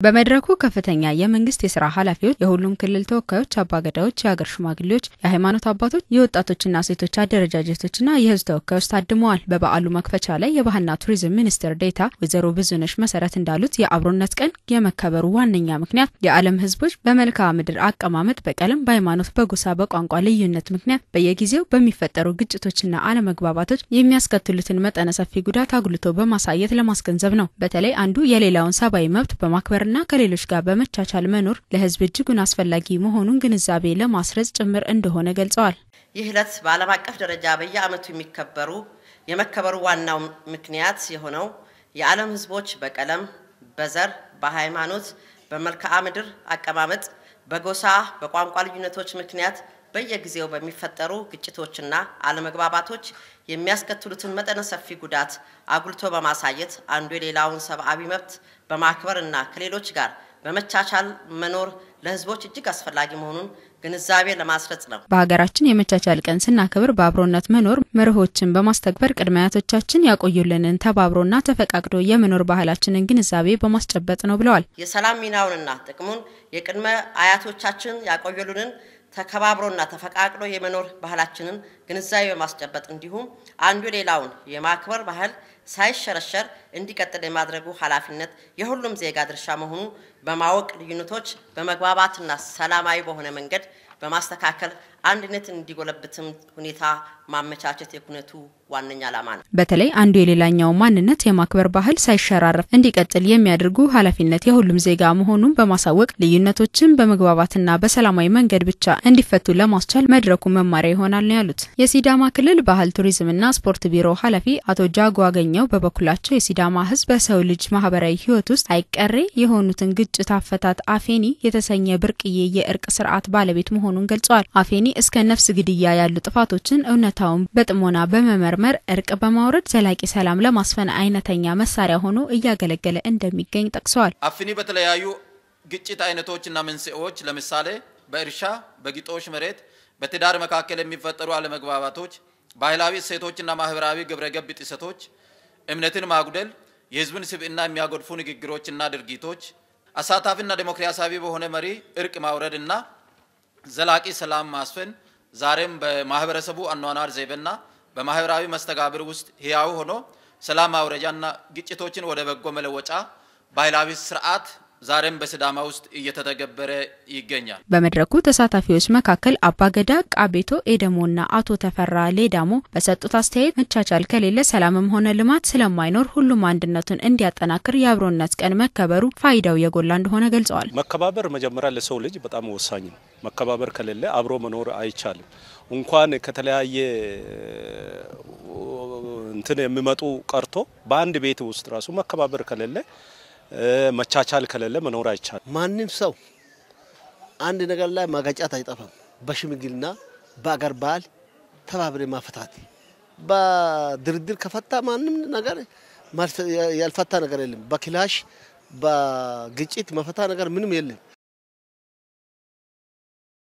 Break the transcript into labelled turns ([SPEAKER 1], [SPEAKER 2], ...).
[SPEAKER 1] በመድረኩ ከፍተኛ የመንግስት የስራ ኃላፊዎች፣ የሁሉም ክልል ተወካዮች፣ አባገዳዎች፣ የሀገር ሽማግሌዎች፣ የሃይማኖት አባቶች፣ የወጣቶችና ሴቶች አደረጃጀቶችና የህዝብ ተወካዮች ታድመዋል። በበዓሉ መክፈቻ ላይ የባህልና ቱሪዝም ሚኒስትር ዴኤታ ወይዘሮ ብዙነሽ መሰረት እንዳሉት የአብሮነት ቀን የመከበሩ ዋነኛ ምክንያት የዓለም ህዝቦች በመልክዓ ምድር አቀማመጥ፣ በቀለም፣ በሃይማኖት፣ በጎሳ፣ በቋንቋ ልዩነት ምክንያት በየጊዜው በሚፈጠሩ ግጭቶችና አለመግባባቶች የሚያስከትሉትን መጠነ ሰፊ ጉዳት አጉልቶ በማሳየት ለማስገንዘብ ነው። በተለይ አንዱ የሌላውን ሰብአዊ መብት በማክበርና ከሌሎች ጋር በመቻቻል መኖር ለህዝብ እጅጉን አስፈላጊ መሆኑን ግንዛቤ ለማስረጽ ጭምር እንደሆነ ገልጸዋል።
[SPEAKER 2] ይህ ዕለት በዓለም አቀፍ ደረጃ በየዓመቱ የሚከበሩ የመከበሩ ዋናው ምክንያት የሆነው የዓለም ህዝቦች በቀለም፣ በዘር፣ በሃይማኖት፣ በመልክዓ ምድር አቀማመጥ፣ በጎሳ፣ በቋንቋ ልዩነቶች ምክንያት በየጊዜው በሚፈጠሩ ግጭቶችና አለመግባባቶች የሚያስከትሉትን መጠነ ሰፊ ጉዳት አጉልቶ በማሳየት አንዱ የሌላውን ሰብአዊ መብት በማክበር እና ከሌሎች ጋር በመቻቻል መኖር ለህዝቦች እጅግ አስፈላጊ መሆኑን ግንዛቤ ለማስረጽ ነው።
[SPEAKER 1] በሀገራችን የመቻቻል ቀን ስናከብር በአብሮነት መኖር መርሆችን በማስተግበር ቅድመ አያቶቻችን ያቆዩልንን ተባብሮና ተፈቃቅዶ የመኖር ባህላችንን ግንዛቤ በማስጨበጥ ነው ብለዋል።
[SPEAKER 2] የሰላም ሚናውንና ጥቅሙን የቅድመ አያቶቻችን ያቆዩልንን ተከባብሮና ተፈቃቅሎ የመኖር ባህላችንን ግንዛቤ በማስጨበጥ እንዲሁም አንዱ ሌላውን የማክበር ባህል ሳይሸረሸር እንዲቀጥል የማድረጉ ኃላፊነት የሁሉም ዜጋ ድርሻ መሆኑ በማወቅ ልዩነቶች በመግባባትና ሰላማዊ በሆነ መንገድ በማስተካከል አንድነት እንዲጎለብትም ሁኔታ ማመቻቸት የኩነቱ ዋነኛ ዓላማ ነው።
[SPEAKER 1] በተለይ አንዱ የሌላኛው ማንነት የማክበር ባህል ሳይሸራረፍ እንዲቀጥል የሚያደርጉ ኃላፊነት የሁሉም ዜጋ መሆኑን በማሳወቅ ልዩነቶችን በመግባባትና በሰላማዊ መንገድ ብቻ እንዲፈቱ ለማስቻል መድረኩ መማሪያ ይሆናል ነው ያሉት። የሲዳማ ክልል ባህል ቱሪዝምና ስፖርት ቢሮ ኃላፊ አቶ ጃጎ አገኘው በበኩላቸው የሲዳማ ሕዝብ በሰው ልጅ ማህበራዊ ሕይወት ውስጥ አይቀሬ የሆኑትን ግጭት አፈታት አፌኒ የተሰኘ ብርቅዬ የእርቅ ስርዓት ባለቤት መሆኑን ገልጸዋል። አፌኒ እስከ ነፍስ ግድያ ያሉ ጥፋቶችን እውነታውን በጥሞና በመመርመር እርቅ በማውረድ ዘላቂ ሰላም ለማስፈን አይነተኛ መሳሪያ ሆኖ እያገለገለ እንደሚገኝ ጠቅሰዋል።
[SPEAKER 3] አፍኒ በተለያዩ ግጭት አይነቶችና መንስኤዎች ለምሳሌ በእርሻ፣ በግጦሽ መሬት፣ በትዳር መካከል የሚፈጠሩ አለመግባባቶች፣ ባህላዊ እሴቶችና ማህበራዊ ግብረገብ ጥሰቶች፣ እምነትን ማጉደል፣ የህዝብን ስብዕና የሚያጎድፉ ንግግሮችና ድርጊቶች፣ አሳታፊና ዴሞክራሲያዊ በሆነ መሪ እርቅ ማውረድና ዘላቂ ሰላም ማስፈን ዛሬም በማህበረሰቡ አኗኗር ዘይቤና በማህበራዊ መስተጋብር ውስጥ ህያው ሆኖ ሰላም ማውረጃና ግጭቶችን ወደ በጎ መለወጫ ባህላዊ ስርዓት ዛሬም በሲዳማ ውስጥ እየተተገበረ ይገኛል።
[SPEAKER 1] በመድረኩ ተሳታፊዎች መካከል አባገዳ ቃቤቶ ኤደሞና አቶ ተፈራ ሌዳሞ በሰጡት አስተያየት መቻቻል ከሌለ ሰላምም ሆነ ልማት ስለማይኖር ሁሉም አንድነቱን እንዲያጠናክር የአብሮነት ቀን መከበሩ ፋይዳው የጎላ እንደሆነ ገልጸዋል።
[SPEAKER 4] መከባበር መጀመሪያ ለሰው ልጅ በጣም ወሳኝ ነው። መከባበር ከሌለ አብሮ መኖር አይቻልም። እንኳን ከተለያየ እንትን የሚመጡ ቀርቶ በአንድ ቤት ውስጥ ራሱ መከባበር ከሌለ መቻቻል ከሌለ መኖር አይቻልም።
[SPEAKER 5] ማንም ሰው አንድ ነገር ላይ ማጋጫት አይጠፋም። በሽምግልና በአገር ባህል ተባብሬ ማፈታት በድርድር ከፈታ ማንም ነገር ያልፈታ ነገር የለም። በክላሽ በግጭት መፈታ ነገር ምንም የለም።